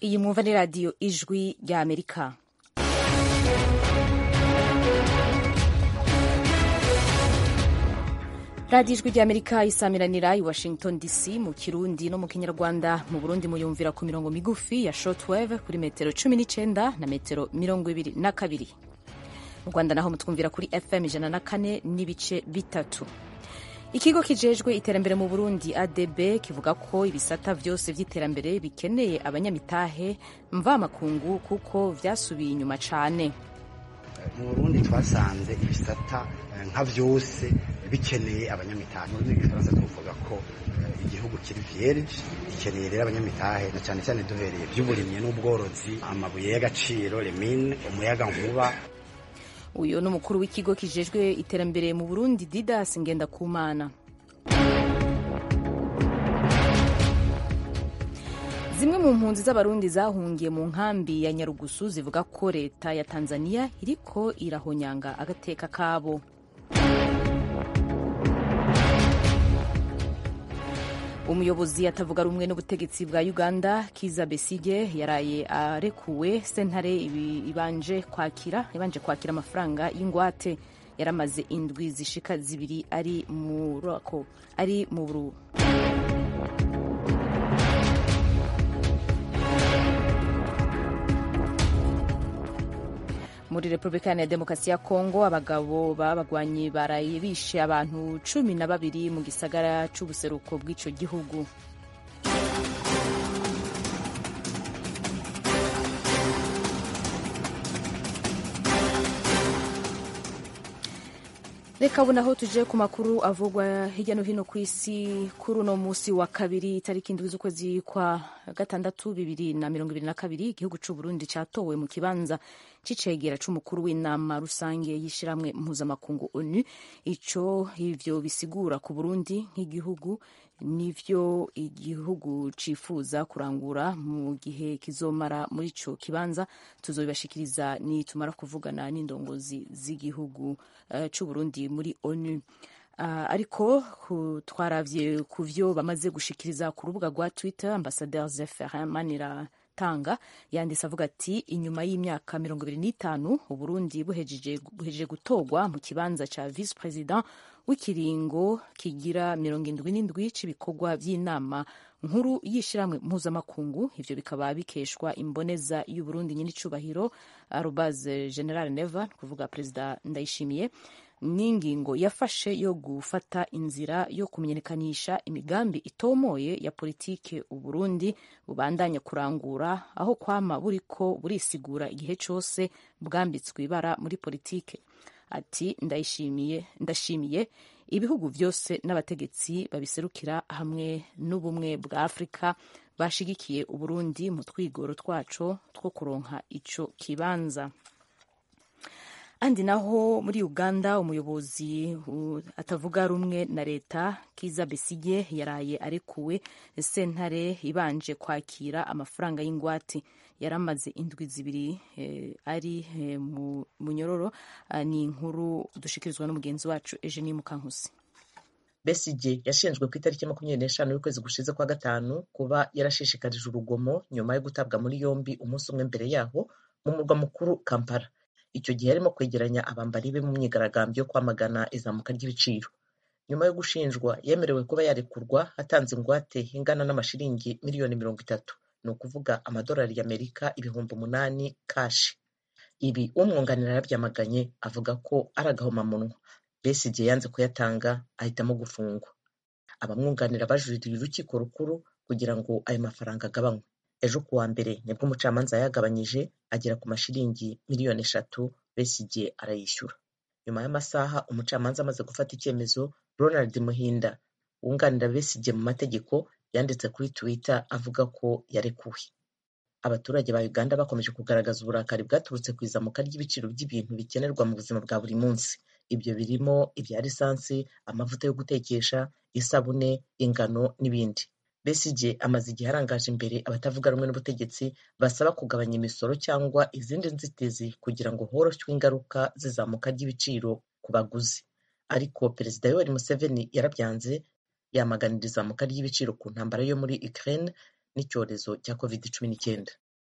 iyi mwumva ni radiyo ijwi rya amerika radiyo ijwi rya amerika isamiranira i washington dc mu kirundi no mu kinyarwanda mu burundi muyumvira ku mirongo migufi ya shortwave kuri metero cumi n'icyenda na metero mirongo ibiri na kabiri mu rwanda naho mutwumvira kuri fm ijana na kane n'ibice bitatu ikigo kijejwe iterambere mu burundi adb kivuga ko ibisata vyose vy'iterambere bikeneye abanyamitahe mvamakungu kuko vyasubiye inyuma cane mu burundi twasanze ibisata nka vyose bikeneye abanyamitahe mu rurimi rw'igifaransa tuvuga ko igihugu kiri vierge gikeneye rero abanyamitahe na cyane cyane duhereye vy'uburimyi n'ubworozi amabuye y'agaciro remine umuyaga nkuba uyu ni umukuru w'ikigo kijejwe iterambere mu burundi didas ngendakumana zimwe mu mpunzi z'abarundi zahungiye mu nkambi ya nyarugusu zivuga ko leta ya tanzania iriko irahonyanga agateka kabo umuyobozi atavuga rumwe n'ubutegetsi bwa uganda kiza besige yaraye arekuwe sentare ibanje kwakira ibanje kwakira amafaranga y'ingwate yaramaze indwi zishika zibiri ari murako ari mu muri repubulika ya demokarasi ya kongo abagabo b'abagwanyi baraye bishe abantu cumi na babiri mu gisagara c'ubuseruko bw'ico gihugu reka ubu naho tuje ku makuru avugwa hirya no hino ku isi kuri uno munsi wa kabiri itariki indwi z'ukwezi kwa gatandatu bibiri na mirongo ibiri na kabiri igihugu c'u Burundi catowe mu kibanza c'icegera c'umukuru w'inama rusange y'ishirahamwe mpuzamakungu onu ico ivyo bisigura ku Burundi nk'igihugu nivyo igihugu cifuza kurangura mu gihe kizomara muri ico kibanza tuzobibashikiriza nitumara kuvugana n'indongozi z'igihugu uh, c'u Burundi muri onu Uh, ariko twaravye ku vyo bamaze gushikiriza ku rubuga rwa Twitter Ambassadeur Zephirin Maniratanga yanditse avuga ati inyuma y'imyaka mirongo ibiri n'itanu Uburundi buhejeje buhejeje gutorwa mu kibanza ca vice president w'ikiringo kigira mirongo indwi n'indwi c'ibikorwa vy'inama nkuru y'ishiramwe mpuzamakungu ivyo bikaba bikeshwa imboneza y'Uburundi nyir'icubahiro arobase General Neva kuvuga Perezida Ndayishimiye n'ingingo yafashe yo gufata inzira yo kumenyekanisha imigambi itomoye ya politike uburundi bubandanya kurangura aho kwama buriko burisigura igihe cose bwambitswe ibara muri politike ati ndayishimiye ndashimiye ibihugu vyose n'abategetsi babiserukira hamwe n'ubumwe bwa afurika bashigikiye uburundi mu twigoro twaco two kuronka ico kibanza andi naho muri uganda umuyobozi atavuga rumwe na leta kiza besige yaraye arekuwe sentare ibanje kwakira amafaranga y'ingwate yaramaze indwi zibiri eh, ari eh, mu munyororo ah, ni inkuru dushikirizwa n'umugenzi wacu Eugenie Mukankusi Besigye yashinjwe ku itariki makumyabiri n'eshanu y'ukwezi gushize kwa gatanu kuba yarashishikarije urugomo nyuma yo gutabwa muri yombi umunsi umwe mbere yaho mu murwa mukuru Kampala icyo gihe yarimo kwegeranya abambari be mu myigaragambyo yo kwamagana izamuka ry'ibiciro nyuma yo gushinjwa yemerewe kuba yarekurwa atanze ingwate ingana n'amashiringi miliyoni mirongo itatu ni ukuvuga amadolari y'amerika ibihumbi umunani kashi ibi umwunganira yarabyamaganye avuga ko ari agahomamunwa besigye yanze kuyatanga ahitamo gufungwa abamwunganira bajuririye urukiko rukuru kugira ngo ayo mafaranga agabanywe ejo ku wa mbere nibwo umucamanza yayagabanyije agera ku mashiringi miliyoni eshatu besigye arayishyura nyuma y'amasaha umucamanza amaze gufata icyemezo ronald muhinda wunganira besigye mu mategeko yanditse kuri twitter avuga ko yarekuwe abaturage ba uganda bakomeje kugaragaza uburakari bwaturutse ku izamuka ry'ibiciro by'ibintu bikenerwa mu buzima bwa buri munsi ibyo birimo ibya lisansi amavuta yo gutekesha isabune ingano n'ibindi besigye amaze igihe arangaje imbere abatavuga rumwe n'ubutegetsi basaba kugabanya imisoro cyangwa izindi nzitizi kugira ngo horoshywe ingaruka z'izamuka ry'ibiciro ku baguzi ariko perezida yoweri museveni yarabyanze yamaganira izamuka ry'ibiciro ku ntambara yo muri ukraine n'icyorezo cya covid cumi n'icyenda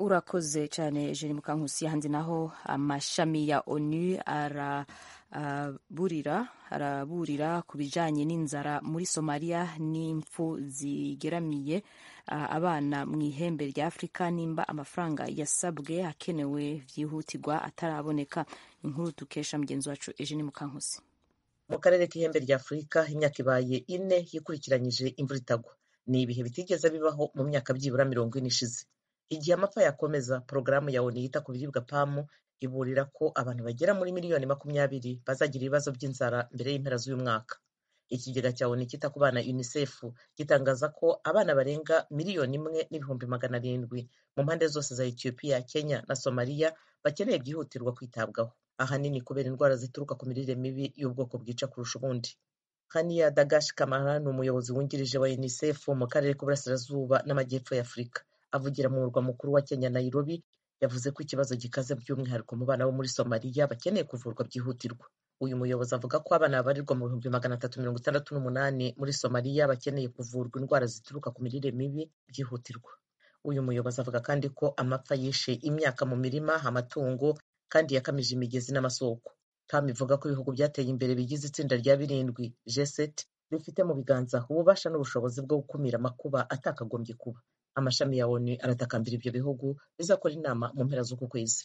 urakoze cyane jeni mukankusi handi naho amashami ya onu araburira araburira ku bijanye n'inzara muri somaliya n'impfu zigeramiye abana mu ihembe rya afurika nimba amafaranga yasabwe akenewe byihutirwa ataraboneka inkuru dukesha mugenzi wacu ejeni mukankusi mu karere k'ihembe rya afurika imyaka ibaye ine yikurikiranyije imvura itagwa ni ibihe bitigeze bibaho mu myaka byibura mirongo ine ishize igihe amapfa yakomeza porogaramu ya onu yita ku biribwa pamu iburira ko abantu bagera muri miliyoni makumyabiri bazagira ibibazo by'inzara mbere y'impera z'uyu mwaka ikigega cya onu cyita ku bana unicef gitangaza ko abana barenga miliyoni imwe n'ibihumbi magana arindwi mu mpande zose za etiyopiya kenya na somaliya bakeneye byihutirwa kwitabwaho ahanini kubera indwara zituruka ku mirire mibi y'ubwoko bwica kurusha ubundi haniya dagash kamara ni umuyobozi wungirije wa unicef mu karere k'uburasirazuba n'amajyepfo ya afurika avugira mu murwa mukuru wa kenya nairobi yavuze ko ikibazo gikaze by'umwihariko mu bana bo muri somaliya bakeneye kuvurwa byihutirwa uyu muyobozi avuga ko abana babarirwa mu bihumbi magana atatu mirongo itandatu n'umunani muri somaliya bakeneye kuvurwa indwara zituruka ku mirire mibi byihutirwa uyu muyobozi avuga kandi ko amapfa yishe imyaka mu mirima amatungo kandi yakamije imigezi n'amasoko pam ivuga ko ibihugu byateye imbere bigize itsinda rya birindwi g7 bifite mu biganza ububasha n'ubushobozi bwo gukumira amakuba atakagombye kuba amashami ya onu aratakambira ibyo bihugu bizakora inama mu mpera z'uku kwezi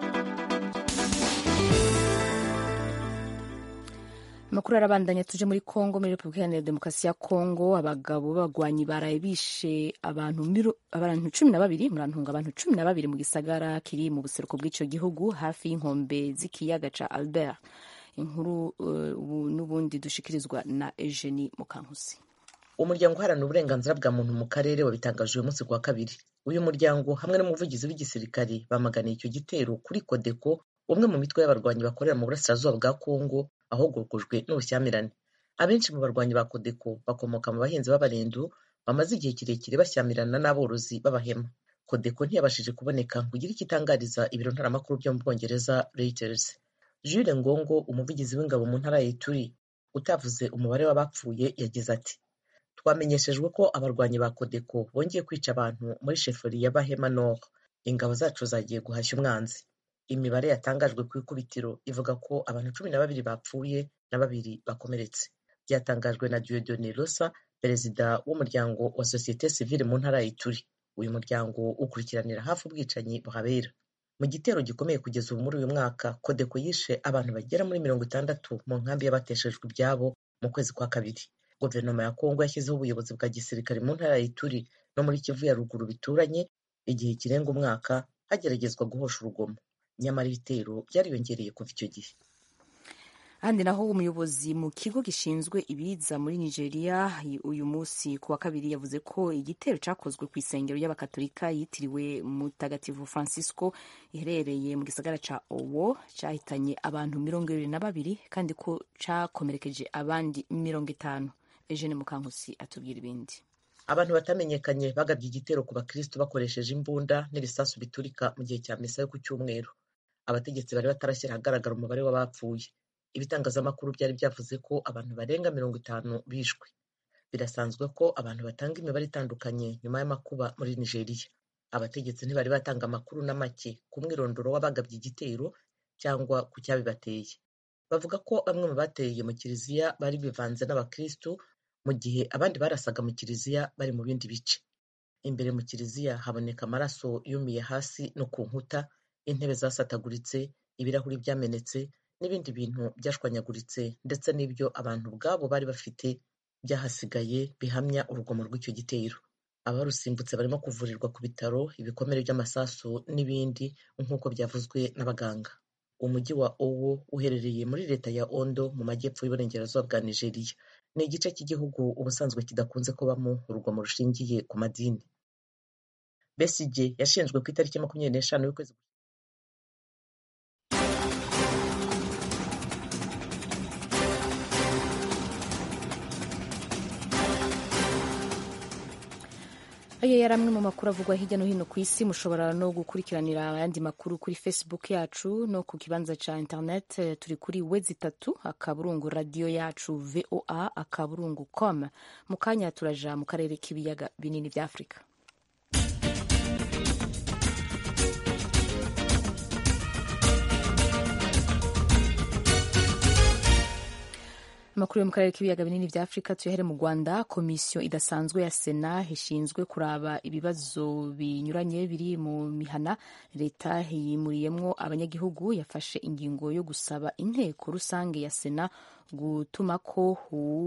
amakuru arabandanya tuje muri congo muri repubulika iharanira demokarasi ya congo abagabo b'abagwanyi baraye bishe abantu abantu cumi na babiri murantunga abantu cumi na babiri mu gisagara kiri mu buseruko bw'icyo gihugu hafi y'inkombe z'ikiyaga ca albert inkuru ubu n'ubundi dushikirizwa na eugenie mukankusi umuryango uharanira uburenganzira bwa muntu mu karere wabitangaje uyu munsi ku wa kabiri uyu muryango hamwe n'umuvugizi w'igisirikari bamaganiye icyo gitero kuri kodeko umwe mu mitwe y'abarwanyi bakorera mu burasirazuba bwa kongo ahogokojwe n'ubushyamirane abenshi mu barwanyi ba kodeko bakomoka mu bahinzi b'abarendu bamaze igihe kirekire bashyamirana n'aborozi b'abahema kodeko ntiyabashije kuboneka ngo ugire icyo itangariza ibiro ntaramakuru byo mu bwongereza reuters jules ngongo umuvugizi w'ingabo mu ntara ya ituri utavuze umubare w'abapfuye yagize ati twamenyeshejwe ko abarwanyi ba kodeko bongeye kwica abantu muri sheferi ya bahema nord ingabo zacu zagiye guhashya umwanzi imibare yatangajwe ku ikubitiro ivuga ko abantu cumi na babiri bapfuye na babiri bakomeretse byatangajwe na diodone rosa perezida w'umuryango wa sosiyete sivile mu ntara ya ituri uyu muryango ukurikiranira hafi ubwicanyi buhabera mu gitero gikomeye kugeza ubu muri uyu mwaka kodeko yishe abantu bagera muri mirongo itandatu mu nkambi y'abateshejwe ibyabo mu kwezi kwa kabiri guverinoma ya kongo yashyizeho ubuyobozi bwa gisirikare mu ntara ya ituri no muri kivu ya ruguru bituranye igihe kirenga umwaka hageragezwa guhosha urugomo nyamara ibitero byariyongereye kuva icyo gihe ahandi naho umuyobozi mu kigo gishinzwe ibiza muri nigeria uyu munsi ku wa kabiri yavuze ko igitero cyakozwe ku isengero y'abakatolika yitiriwe mutagatifu francisco iherereye mu gisagara ca owo cyahitanye abantu mirongo ibiri na babiri kandi ko cyakomerekeje abandi mirongo itanu eugene mukankusi atubwira ibindi abantu batamenyekanye bagabye igitero ku bakristo bakoresheje imbunda n'ibisasu biturika mu gihe cya misa yo ku cyumweru abategetsi bari batarashyira ahagaragara umubare w'abapfuye ibitangazamakuru byari byavuze ko abantu barenga mirongo itanu bishwe birasanzwe ko abantu batanga imibare itandukanye nyuma y'amakuba muri nigeria abategetsi ntibari batanga amakuru na make ku mwirondoro w'abagabye igitero cyangwa ku cyabibateye bavuga ko bamwe mu bateye mu kiliziya bari bivanze n'abakristu mu gihe abandi barasaga mu kiliziya bari mu bindi bice imbere mu kiliziya haboneka amaraso yumiye hasi no ku nkuta intebe zasataguritse ibirahuri byamenetse n'ibindi bintu byashwanyaguritse ndetse n'ibyo abantu ubwabo bari bafite byahasigaye bihamya urugomo rw'icyo gitero abarusimbutse barimo kuvurirwa ku bitaro ibikomere by'amasasu n'ibindi nk'uko byavuzwe n'abaganga umujyi wa owo uherereye muri leta ya ondo mu majyepfo y'uburengerazuba bwa nigeria ni igice cy'igihugu ubusanzwe kidakunze kubamo urugomo rushingiye ku madini besigye yashinjwe ku itariki makumyabiri n'eshanu y'ukwezi ayo yari amwe mu makuru avugwa hirya no hino ku isi mushobora no gukurikiranira ayandi makuru kuri facebook yacu no ku kibanza cya internet turi kuri wezi itatu akaburungu radiyo yacu voa akaburungu com mu kanya turaja mu karere k'ibiyaga binini bya afurika amakuru yo mu karere k'ibiyaga binini bya afurika tuyahere mu rwanda komisiyo idasanzwe ya sena ishinzwe kuraba ibibazo binyuranye biri mu mihana leta yimuriyemwo abanyagihugu yafashe ingingo yo gusaba inteko rusange ya sena gutuma ko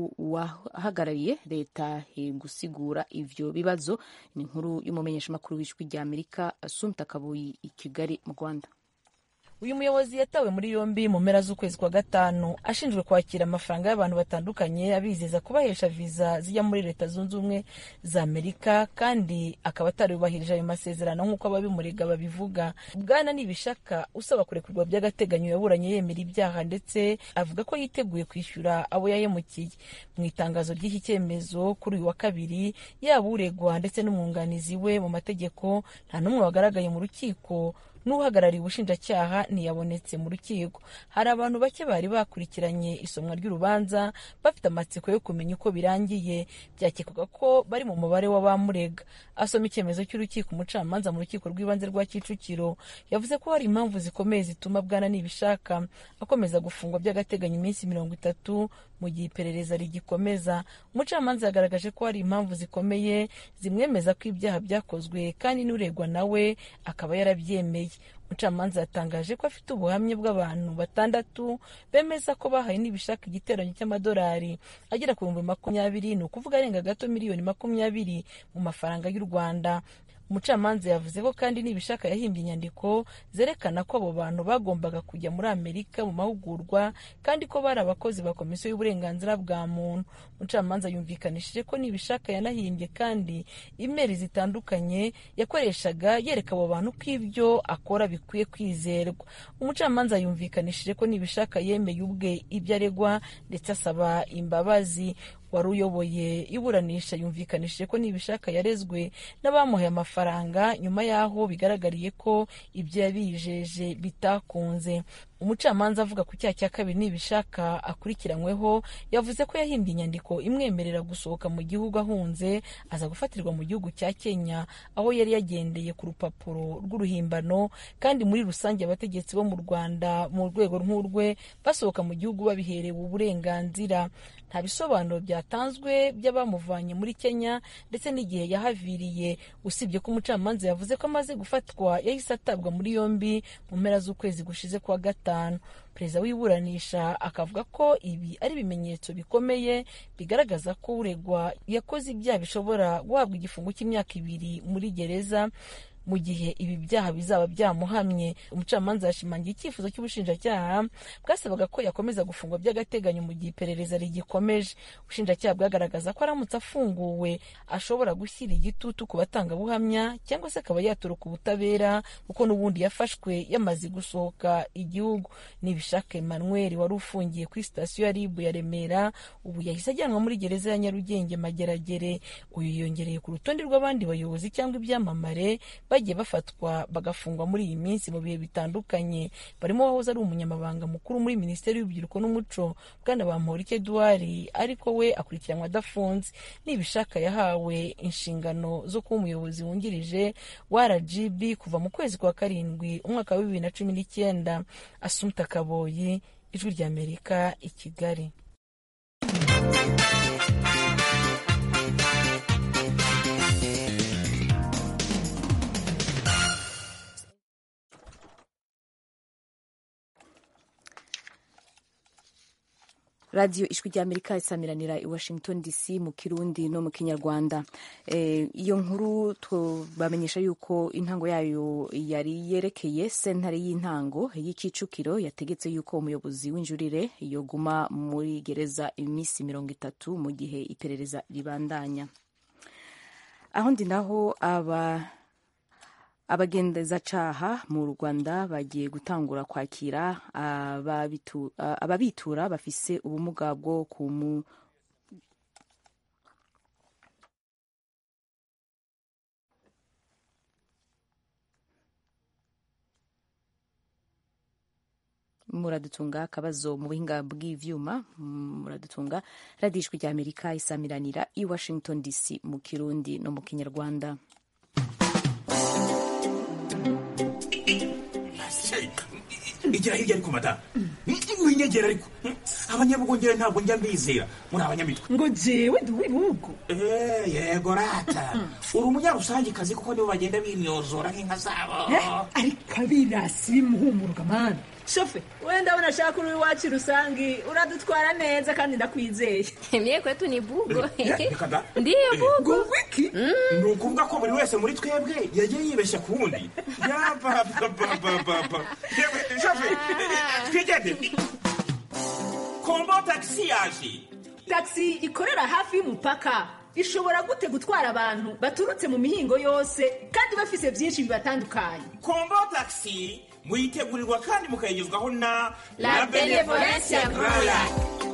uwahagarariye leta gusigura ivyo bibazo ni inkuru y'umumenyeshamakuru w'ijwi rya amerika asumta kabuyi i kigali mu rwanda uyu muyobozi yatawe muri yombi mu mpera z'ukwezi kwa gatanu ashinzwe kwakira amafaranga y'abantu batandukanye abizeza kubahesha viza zijya muri leta zunze ubumwe za amerika kandi akaba atarubahirije ayo masezerano nk'uko ababimurega babivuga bwana nibishaka usaba kurekurwa by'agateganyo yaburanye yemera ibyaha ndetse avuga ko yiteguye kwishyura abo yahemukiye mu itangazo ry'iki cyemezo kuri uyu wa kabiri yaba uregwa ndetse n'umwunganizi we mu mategeko nta n'umwe wagaragaye mu rukiko n'uhagarariye ubushinjacyaha ntiyabonetse mu rukiko hari abantu bake bari bakurikiranye isomwa ry'urubanza bafite amatsiko yo kumenya uko birangiye byakekwaga ko bari mu mubare w'abamurega asoma icyemezo cy'urukiko umucamanza mu rukiko rw'ibanze rwa kicukiro yavuze ko hari impamvu zikomeye zituma bwana nibishaka akomeza gufungwa by'agateganyo iminsi mirongo itatu mu gihe iperereza rigikomeza umucamanza yagaragaje ko hari impamvu zikomeye zimwemeza ko ibyaha byakozwe kandi n'uregwa nawe akaba yarabyemeye umucamanza yatangaje ko afite ubuhamya bw'abantu batandatu bemeza ko bahaye n'ibishaka igiteranyo cy'amadolari agera ku bihumbi makumyabiri ni ukuvuga arenga gato miliyoni makumyabiri mu mafaranga y'u rwanda umucamanza yavuze ko kandi nibishaka yahimbye inyandiko zerekana ko abo bantu bagombaga kujya muri amerika mu mahugurwa kandi ko bari abakozi ba komisiyo y'uburenganzira bwa muntu umucamanza yumvikanishije ko nibishaka yanahimbye kandi imeri zitandukanye yakoreshaga yereka abo bantu ko ibyo akora bikwiye kwizerwa umucamanza yumvikanishije ko nibishaka yemeye ubwe ibyo aregwa ndetse asaba imbabazi wari uyoboye iburanisha yumvikanishije ko nibishaka yarezwe n'abamuhaye amafaranga nyuma y'aho bigaragariye ko ibyo yabijeje bitakunze umucamanza avuga ku cyaha cya kabiri nibishaka akurikiranyweho yavuze ko yahimbye inyandiko imwemerera gusohoka mu gihugu ahunze aza gufatirwa mu gihugu cya kenya aho yari yagendeye ku rupapuro rw'uruhimbano kandi muri rusange abategetsi bo mu rwanda mu rwego nk'urwe basohoka mu gihugu babiherewe uburenganzira nta bisobanuro byatanzwe by'abamuvanye muri kenya ndetse n'igihe yahaviriye usibye ko umucamanza yavuze ko amaze gufatwa yahise atabwa muri yombi mu mpera z'ukwezi gushize kwa gatanu perezida w'iburanisha akavuga ko ibi ari ibimenyetso bikomeye bigaragaza ko uregwa yakoze ibyaha bishobora guhabwa igifungo cy'imyaka ibiri muri gereza mu gihe ibi byaha bizaba byamuhamye umucamanza yashimangiye icyifuzo cy'ubushinjacyaha bwasabaga ko yakomeza gufungwa by'agateganyo mu gihe iperereza rigikomeje ubushinjacyaha bwagaragaza ko aramutse afunguwe ashobora gushyira igitutu ku batangabuhamya cyangwa se akaba yaturuka ubutabera kuko n'ubundi yafashwe yamaze gusohoka igihugu nibishaka emmanuel wari ufungiye kuri sitasiyo ya ribu ya remera ubu yahise ajyanwa muri gereza ya nyarugenge mageragere uyu yiyongereye ku rutonde rw'abandi bayobozi cyangwa ibyamamare bagiye bafatwa bagafungwa muri iyi minsi mu bihe bitandukanye barimo wahoze ari umunyamabanga mukuru muri minisiteri y'urubyiruko n'umuco bwana bamporike eduard ariko we akurikiranwa adafunze nibishaka yahawe inshingano zo kuba umuyobozi wungirije wa rgb kuva mu kwezi kwa karindwi umwaka wa bibiri na cumi n'icyenda asumta kaboyi ijwi ry'amerika i kigali radiyo ijwi ry'amerika isamiranira i washington dc mu kirundi no mu kinyarwanda iyo nkuru bamenyesha yuko intango yayo yari yerekeye sentare y'intango y'ikicukiro yategetse yuko umuyobozi w'injurire yoguma muri gereza iminsi mirongo itatu mu gihe iperereza ribandanya aho ndi naho aba abagendezacaha mu rwanda bagiye gutangura kwakira ababitura bafise ubumuga bwo kumu muradutunga akabazo mu buhinga bw'ivyuma muradutunga radiyo ijwi rya amerika isamiranira i washington dc mu kirundi no mu kinyarwanda igira hirya ariko madamu winyegera ariko abanyabugongera ntabwo njya mbizera muri abanyamitwe ngo jewe ndi uw'ibihugu yego rata uri umunyarusangikazi kuko nibo bagenda bimyozora nk'inka zabo ariko abirasi bimuhumuruka mani shofe wenda ndabona ashaka uri iwacu rusangi uradutwara neza kandi ndakwizeye mye kwetu ni bugo reka ndiyo bugo wiki ni ukuvuga ko buri wese muri twebwe yagiye yibeshya ku wundi yabababababa yewe shofe twigende kombo tagisi yaje tagisi ikorera hafi y'umupaka ishobora gute gutwara abantu baturutse mu mihingo yose kandi bafise byinshi bibatandukanye kombo tagisi muyitegurirwa kandi mukayigezwaho na La Benevolencia Royal.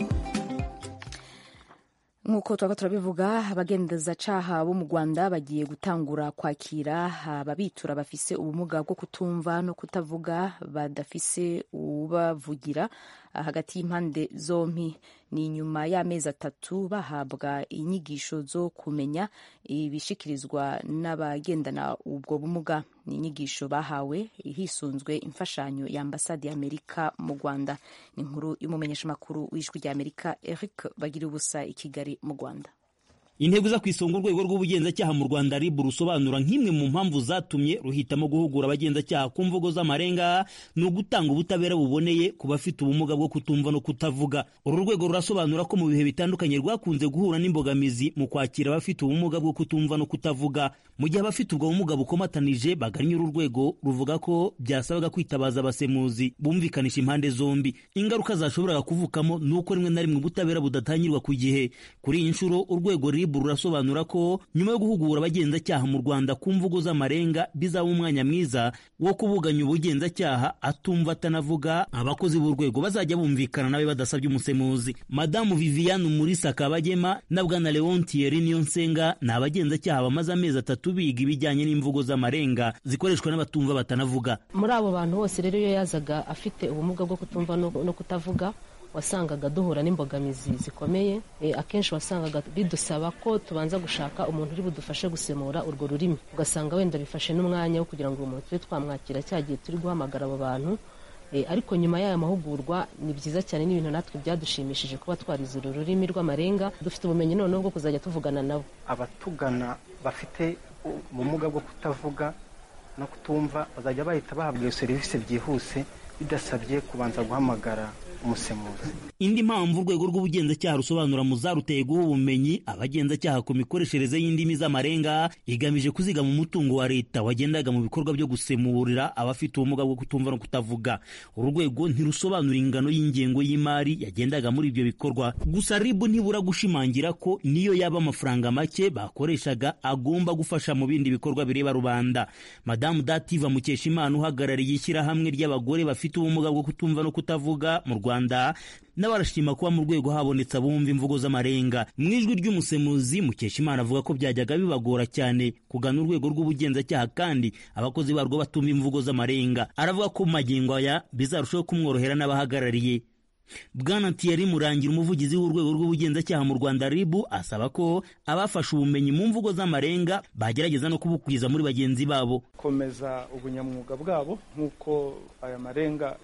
nk'uko twaba turabivuga abagendezacaha bo mu rwanda bagiye gutangura kwakira ababitura bafise ubumuga bwo kutumva no kutavuga badafise ubavugira hagati y'impande zompi ni nyuma y'amezi atatu bahabwa inyigisho zo kumenya ibishikirizwa n'abagendana ubwo bumuga ni inyigisho bahawe hisunzwe imfashanyo ya ambasade y'amerika mu rwanda ni inkuru y'umumenyeshamakuru w'ijwi ry'amerika eric bagira ubusa i kigali mu rwanda intego za ku isonga urwego rw'ubugenzacyaha mu rwanda rib rusobanura nk'imwe mu mpamvu zatumye ruhitamo guhugura abagenzacyaha ku mvugo z'amarenga ni ugutanga ubutabera buboneye ku bafite ubumuga bwo kutumva no kutavuga uru rwego rurasobanura ko mu bihe bitandukanye rwakunze guhura n'imbogamizi mu kwakira abafite ubumuga bwo kutumva no kutavuga mu gihe abafite ubwo bumuga bukomatanije bagannye uru rwego ruvuga ko byasabaga kwitabaza abasemuzi bumvikanisha impande zombi ingaruka zashoboraga kuvukamo ni uko rimwe na rimwe ubutabera budatangirwa ku gihe kuri iyi nshuro urwego rib rurasobanura ko nyuma yo guhugura abagenzacyaha mu rwanda ku mvugo z'amarenga bizaba umwanya mwiza wo kubuganya ubugenzacyaha atumva atanavuga abakozi b'urwego bazajya bumvikana nawe badasabye umusemuzi madamu viviane umurisa kabagema na bwana leon thierry niyonsenga ni abagenzacyaha bamaze amezi atatu biga ibijyanye n'imvugo z'amarenga zikoreshwa n'abatumva batanavuga muri abo bantu bose rero iyo yazaga afite ubumuga bwo kutumva no no kutavuga wasangaga duhura n'imbogamizi zikomeye e, akenshi wasangaga bidusaba ko tubanza gushaka umuntu uri budufashe gusemura urwo rurimi ugasanga wenda bifashe n'umwanya wo kugira ngo uwo muntu tube twamwakira cya gihe turi guhamagara abo bantu e, ariko nyuma y'aya mahugurwa ni byiza cyane n'ibintu natwe byadushimishije kuba twarize uru rurimi rw'amarenga dufite ubumenyi noneho bwo kuzajya tuvugana nabo abatugana bafite ubumuga bwo kutavuga no kutumva bazajya bahita bahabwa iyo serivisi byihuse bidasabye kubanza guhamagara umusemuzi indi mpamvu urwego rw'ubugenzacyaha rusobanura mu zaruteye guha ubumenyi abagenzacyaha ku mikoreshereze y'indimi z'amarenga igamije kuzigama umutungo wa leta wagendaga mu bikorwa byo gusemurira abafite ubumuga bwo kutumva no kutavuga uru rwego ntirusobanura ingano y'ingengo y'imari yagendaga muri ibyo bikorwa gusa ribu ntibura gushimangira ko niyo yaba amafaranga make bakoreshaga agomba gufasha mu bindi bikorwa bireba rubanda madamu dativa mukeshimana uhagarariye ishyirahamwe ry'abagore bafite ubumuga bwo kutumva no kutavuga mu rwanda n'abarashima kuba mu rwego habonetse abumva imvugo z'amarenga mu ijwi ry'umusemuzi mukeshimana avuga ko byajyaga bibagora cyane kugana urwego rw'ubugenzacyaha kandi abakozi barwo batumva imvugo z'amarenga aravuga ko mu magingo aya bizarushaho kumworohera n'abahagarariye bwana Thierry murangira umuvugizi w'urwego rw'ubugenzacyaha mu rwanda ribu asaba ko abafashe ubumenyi mu mvugo z'amarenga bagerageza no kubukwiza muri bagenzi babo komeza ubunyamwuga bwabo nk'uko aya marenga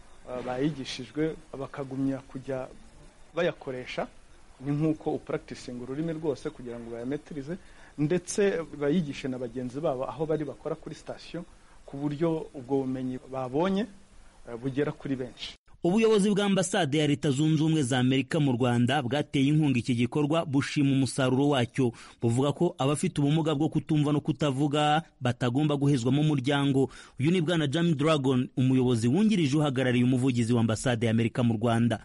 bayigishijwe bakagumya kujya bayakoresha ni nk'uko upuragitisinga ururimi rwose kugira ngo bayametirize ndetse bayigishe na bagenzi babo aho bari bakora kuri sitasiyo ku buryo ubwo bumenyi babonye bugera kuri benshi ubuyobozi bwa ambasade ya leta zunze ubumwe za amerika mu rwanda bwateye inkunga iki gikorwa bushima umusaruro wacyo buvuga ko abafite ubumuga bwo kutumva no kutavuga batagomba guhezwa mu muryango uyu ni bwana jami dragon umuyobozi wungirije uhagarariye umuvugizi wa ambasade ya amerika mu rwanda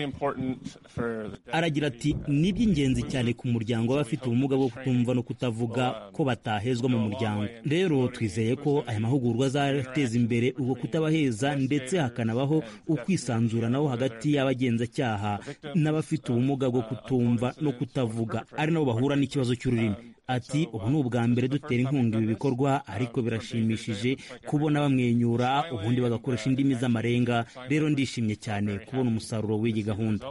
aragira ati ni iby'ingenzi cyane ku muryango w'abafite ubumuga bwo kutumva no kutavuga ko batahezwa mu muryango rero twizeye ko aya mahugurwa azateza imbere ubwo kutabaheza ndetse hakanabaho ukwisa kwisanzuranaho hagati y'abagenzacyaha n'abafite ubumuga bwo kutumva no kutavuga ari nabo bahura n'ikibazo cy'ururimi ati ubu ni ubwa mbere dutera inkunga ibi bikorwa ariko birashimishije kubona bamwenyura ubundi bagakoresha indimi z'amarenga rero ndishimye cyane kubona umusaruro w'iyi gahunda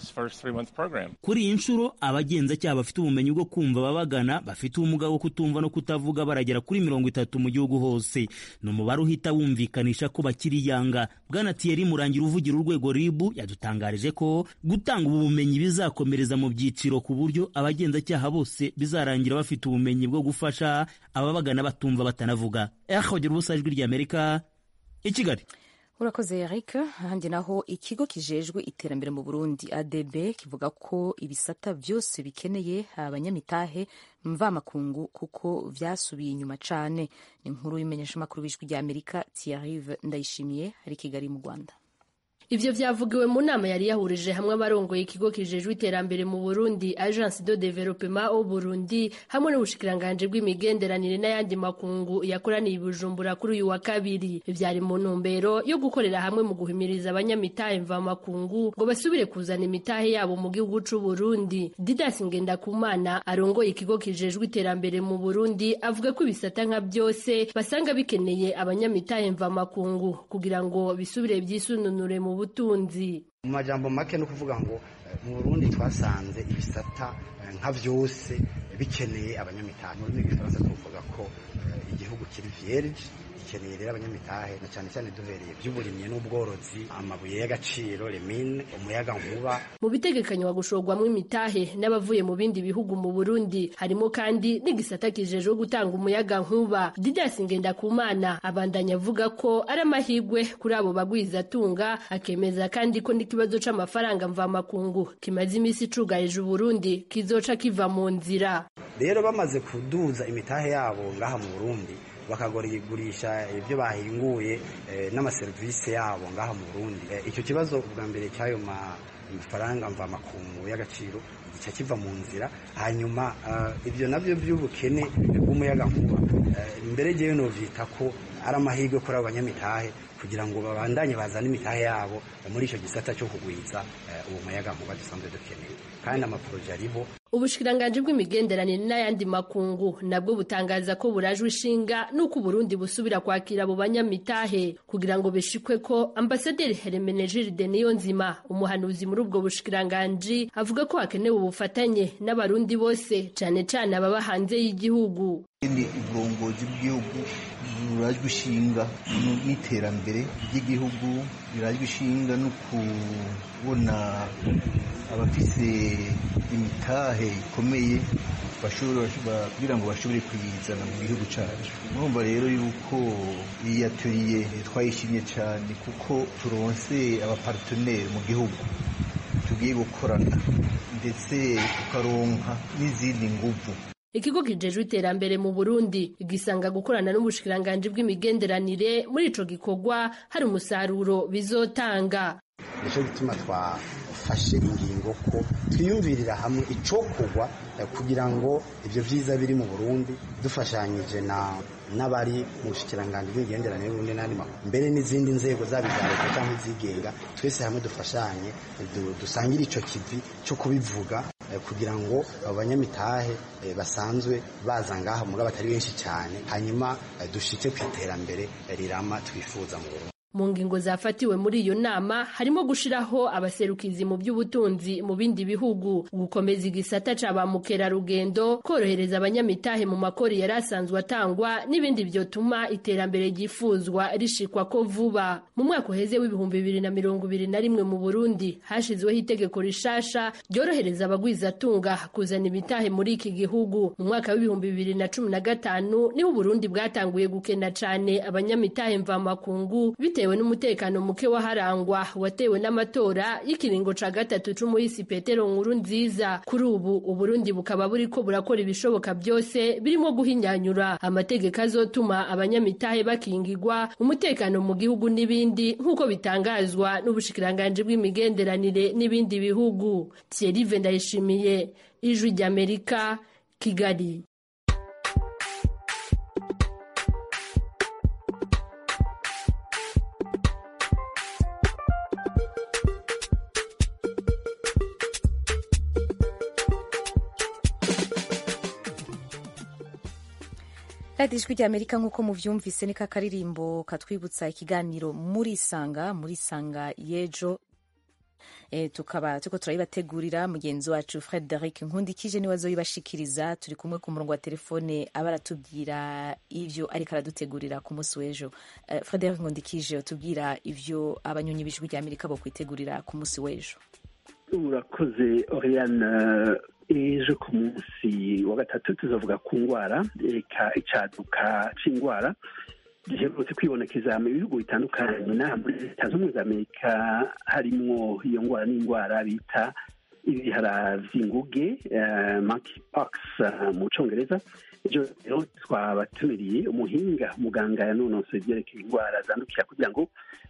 kuri iyi nshuro abagenzacyaha bafite ubumenyi bwo kumva ababagana bafite ubumuga bwo kutumva no kutavuga baragera kuri mirongo itatu mu gihugu hose ni umubare uhita wumvikanisha ko bakiri yanga bwana Thierry murangira uvugira urwego ribu yadutangarije ko gutanga ubu bumenyi bizakomereza mu byiciro ku buryo abagenzacyaha bose bizarangira bafite ubumenyi bwo gufasha ababagana batumva batanavuga ehogera ubusa ijwi ry'amerika i kigali urakoze eric ahandi naho ikigo kijejwe iterambere mu burundi adb kivuga ko ibisata byose bikeneye abanyamitahe mvamakungu kuko vyasubiye inyuma cane ni inkuru y'imenyeshamakuru w'ijwi rya amerika tiarive ndayishimiye ari kigali mu rwanda Ivyo vyavugiwe mu nama yari yahurije hamwe abarongoye ikigo kijejwe iterambere mu Burundi Agence de Développement au Burundi hamwe n'ubushikiranganje bw'imigenderanire n'ayandi makungu yakoraniye i Bujumbura kuri uyu wa kabiri vyari mu ntumbero yo gukorera hamwe mu guhimiriza abanyamitahe mva makungu ngo basubire kuzana imitahe yabo mu gihugu c'u Burundi Didas Ngendakumana arongoye ikigo kijejwe iterambere mu Burundi avuga ko ibisata nka byose basanga bikeneye abanyamitahe mva makungu kugira ngo bisubire vyisununure mu butunzi mu majambo make no kuvuga ngo mu Burundi twasanze ibisata nka byose bikeneye abanyamitahe mu rurimi rw'igifaransa tuvuga ko igihugu kiri vierge gikeneye rero abanyamitahe na cyane cyane duhereye by'uburimyi n'ubworozi amabuye y'agaciro remine umuyaga nkuba mu bitegekanywa gushorwamo imitahe n'abavuye mu bindi bihugu mu Burundi harimo kandi n'igisata kijejwe gutanga umuyaga nkuba Didas Ngendakumana abandanya avuga ko ari amahigwe kuri abo bagwizatunga akemeza kandi ko n'ikibazo c'amafaranga mvamakungu kimaze imisi cugarije Burundi kizoca kiva mu nzira rero bamaze kuduza imitahe yabo ngaha mu Burundi bakagurisha ibyo bahinguye n'amaserivisi yabo ngaha mu Burundi icyo kibazo ubwa mbere cy'ayo mafaranga mvamakungu y'agaciro gica kiva mu nzira hanyuma ibyo nabyo by'ubukene bw'umuyagankuba mbere jyewe novyita ko ari amahirwe kuri abo banyamitahe kugira ngo babandanye bazane imitahe yabo muri icyo gisata cyo kugwiza uwo muyagankuba dusanzwe dukeneye kandi amaporoje ariho ubushikiranganji bw'imigenderanire n'ayandi makungu nabwo butangaza ko burajwe ishinga n'uko uburundi busubira kwakira abo banyamitahe kugira ngo bishikwe ko ambasaderi hermenegilde niyo nzima umuhanuzi muri ubwo bushikiranganji avuga ko hakenewe ubufatanye n'abarundi bose cane cane ababa hanze y'igihugu ni uburongozi bw'igihugu burajwe ishinga n'iterambere ry'igihugu birajwe ishinga no kubona abafise imitahe ikomeye kugira ngo bashobore kuyizana mu gihugu cyacu murumva rero yuko iyi ateliye twayishimye cyane kuko turonse abaparteneri mu gihugu tugiye gukorana ndetse tukaronka n'izindi nguvu ikigo kijejwe iterambere mu Burundi gisanga gukorana n'ubushikiranganji bw'imigenderanire muri ico gikorwa hari umusaruro bizotanga nico gituma twafashe ingingo ko twiyumvirira hamwe icokorwa kugira ngo ivyo vyiza biri mu Burundi dufashanyije na n'abari mu bushikiranganji bw'imigenderanire y'Uburundi n'andi makuru mbere n'izindi nzego zaba iza leta cyangwa izigenga twese hamwe dufashanye dusangire ico kivi cyo kubivuga kugira ngo abo banyamitahe basanzwe baza ngaha mugabo batari benshi cyane hanyuma dushike ku iterambere rirama twifuza mu Burundi mu ngingo zafatiwe muri iyo nama harimo gushiraho abaserukizi mu by'ubutunzi mu bindi bihugu gukomeza igisata ca ba mukerarugendo korohereza abanyamitahe mu makori yari asanzwe atangwa n'ibindi vyotuma iterambere ryifuzwa rishikwa ko vuba mu mwaka uheze w'ibihumbi bibiri na mirongo ibiri na rimwe mu burundi hashizweho itegeko rishasha ryorohereza abagwizatunga kuzana imitahe muri iki gihugu mu mwaka w'ibihumbi bibiri na cumi na gatanu niho uburundi bwatanguye gukena cane abanyamitahe mvamakungu bitewe bitewe n'umutekano muke waharangwa watewe n'amatora y'ikiringo ca gatatu c'umuhisi Petero nkuru nziza kuri ubu Uburundi bukaba buriko burakora ibishoboka byose birimo guhinyanyura amategeko azotuma abanyamitahe bakingirwa umutekano mu gihugu n'ibindi nk'uko bitangazwa n'ubushikiranganji bw'imigenderanire n'ibindi bihugu Thierry Vendayishimiye ijwi ry'Amerika Kigali radiyo ijwi ry'amerika nk'uko muvyumvise ni ka karirimbo katwibutsa ikiganiro murisanga murisanga y'ejo e, tukaba turiko turayibategurira mugenzi wacu frederic nkundikije niwe azoyibashikiriza turi kumwe ku murongo wa telefone aba aratubwira ivyo ariko aradutegurira ku munsi w'ejo uh, frederic nkundikije utubwira ivyo abanyonyi b'ijwi ry'amerika bo kwitegurira ku munsi w'ejo urakoze oriane ejo ku munsi wa gatatu tuzavuga ku ndwara eka icaduka c'indwara giherutse kwibonekeza mu bihugu bitandukanye n'aha muri leta zunze ubumwe za amerika harimwo iyo ndwara n'indwara bita ibihara vy'inguge uh, monkeypox uh, mu congereza ejo rero twabatumiriye umuhinga muganga yanonosoye ivyerekeye indwara zandukira kugira ngo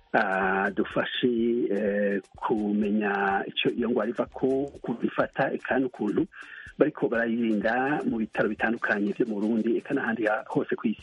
uh, dufashe uh, kumenya ico iyo ndwara iva ko kubifata eka n'ukuntu bariko barayirinda mu bitaro bitandukanye vyo mu burundi eka n'ahandi hose kw'isi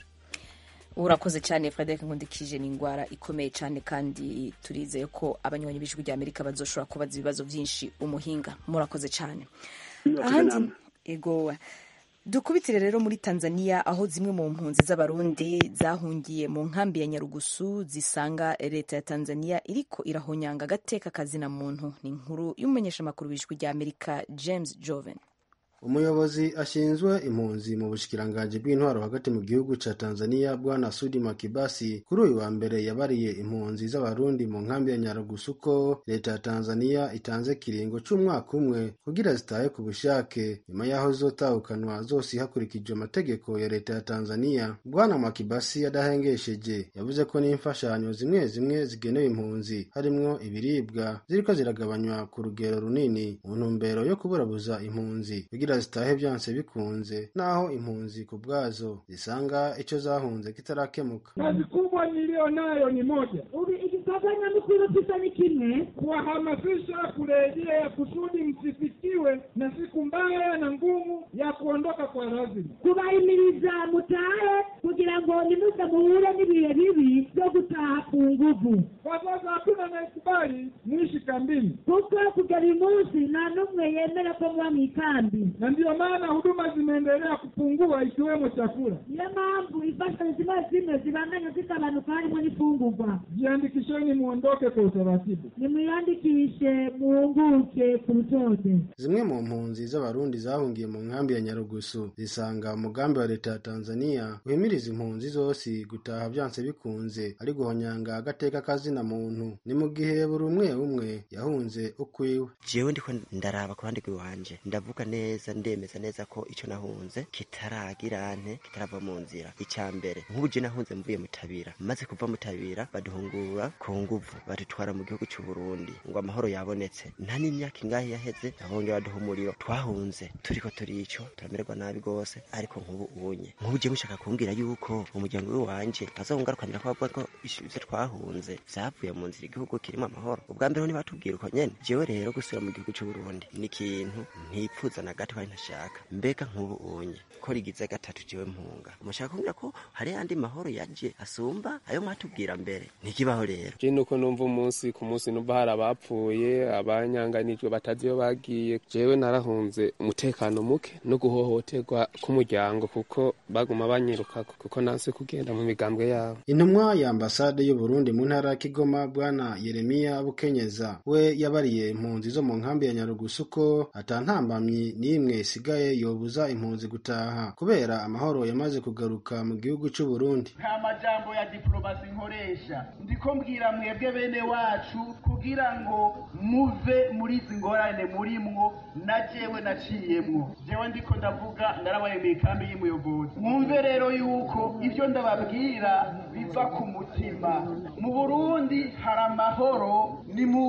urakoze cyane frederic nkundikije ni indwara ikomeye cyane kandi turizeye ko abanywanyi b'ijwi rya amerika bazoshobora kubaza ibibazo byinshi umuhinga murakoze cyane ahandi ego dukubitire rero muri tanzania aho zimwe mu mpunzi z'abarundi zahungiye mu nkambi ya nyarugusu zisanga leta ya tanzania iriko irahonyanga agateka kazina muntu ni inkuru y'umumenyeshamakuru w'ijwi rya amerika james joven umuyobozi ashinzwe impunzi mu bushikiranganji bw'intwaro hagati mu gihugu ca tanzania bwana sudi makibasi kuri uyu wa mbere yabariye impunzi z'abarundi mu nkambi ya nyarugusu ko leta ya tanzania itanze kiringo c'umwaka umwe kugira zitahe ku bushake nyuma y'aho zotahukanwa zose hakurikijwe amategeko ya leta ya tanzania bwana makibasi adahengesheje yavuze ko n'imfashanyo zimwe zimwe zigenewe impunzi harimwo ibiribwa ziriko ziragabanywa ku rugero runini mu ntumbero yo kuburabuza impunzi kugira zitahe byanse bikunze naho impunzi ku bwazo zisanga icyo zahunze kitarakemuka kazi kubwa niliyo nayo ni moja ikikafanya mikuru tisa ni kimwe kuwahamasisha kurejea kusudi msifikiwe na siku mbaya na ngumu ya kuondoka kwa lazima kubahimiriza mutahe kugira ngo nimuze muhure n'ibihe bibi byo gutaha ku nguvu kwa sasa hakuna anayekubali mwishi kambini kuko kugera uyu munsi nta n'umwe yemera ko muba mu ikambi na ndiyo maana huduma zimeendelea kupungua ikiwemo chakula niyo mpamvu imfashanyo zimwe zimwe zibandanya zigabanuka harimo n'ifungurwa jiandikisheni muondoke kwa utaratibu nimwiyandikishe muhunguke ku rutonde zimwe mu mpunzi z'abarundi zahungiye mu nkambi ya nyarugusu zisanga umugambi wa leta ya tanzania uhimiriza impunzi zose gutaha byanse bikunze ari guhonyanga agateka kazina muntu ni mu gihe buri umwe umwe yahunze ukwiwe jewe ndiko ndaraba ku ruhande rw'iwanje ndavuga neza ndemeza neza ko icyo nahunze kitaragira nte kitarava mu nzira icya mbere nk'ubu je nahunze mvuye mutabira maze kuva mutabira baduhungura ku nguvu badutwara mu gihugu cy'u Burundi ngo amahoro yabonetse nta n'imyaka ingahe yaheze abongera baduha umuriro twahunze turiko turico turamererwa nabi gose ariko nk'ubu unye nk'ubu je mushaka kumbwira yuko umuryango w'iwanje azongarukanira ko bavuga ko ivyo twahunze vyavuye mu nzira igihugu kirimo amahoro ubwa mbere ntibatubwira uko nyene jewe rero gusubira mu gihugu cy'u Burundi ni ikintu ntipfuza na gato kandi ntashaka mbega nk'ubu unye ko rigize gatatu jewe mpunga mushaka kumbwira ko hari yandi mahoro yaje asumba ayo mwatubwira mbere ntikibaho rero je nuko numva umunsi ku munsi numva hari abapfuye abanyanganijwe batazi iyo bagiye jewe narahunze umutekano muke no guhohoterwa k'umuryango kuko baguma banyiruka kuko nanse kugenda mu migambwe yabo intumwa ya ambasade y'u Burundi mu ntara ya Kigoma bwana Yeremiya Bukenyeza we yabariye impunzi zo mu nkambi ya Nyarugusu ko atantambamyi n'imwe isigaye yobuza impunzi gutaha kubera amahoro yamaze kugaruka mu gihugu cy'u Burundi nta majambo ya diplomasi nkoresha ndiko mbwira mwebwe bene wacu kugira ngo muve muri izi ngorane murimwo na jewe naciyemwo jewe ndiko ndavuga narabaye mu ikambi y'umuyobozi mwumve rero yuko ibyo ndababwira biva ku mutima mu burundi hari amahoro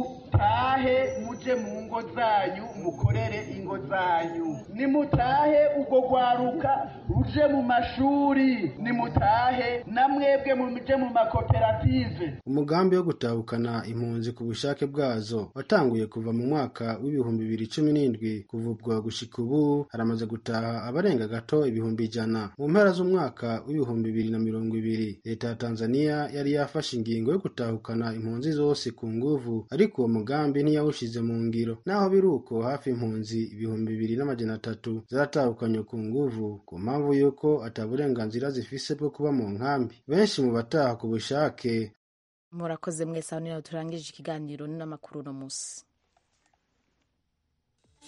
nimutahe muje mu ngo zanyu mukorere ingo zanyu nimutahe ubwo rwaruka ruje mu mashuri nimutahe na mwebwe muje mu makoperative umugambi wo gutahukana impunzi ku bushake bwazo watanguye kuva mu mwaka w'ibihumbi bibiri cumi n'indwi kuva ubwo gushika ubu haramaze gutaha abarenga gato ibihumbi ijana mu mpera z'umwaka w'ibihumbi bibiri na mirongo ibiri leta ya tanzania yari yafashe ingingo yo gutahukana impunzi zose ku nguvu ariko uwo mugambi ntiyawushize mu ngiro naho biri uko hafi impunzi ibihumbi bibiri n'amajana atatu zaratahukanywe ku nguvu ku mpamvu y'uko ata burenganzira zifise bwo kuba mu nkambi benshi mu bataha ku bushake murakoze mwese aho niho turangije ikiganiro n'amakuru uno munsi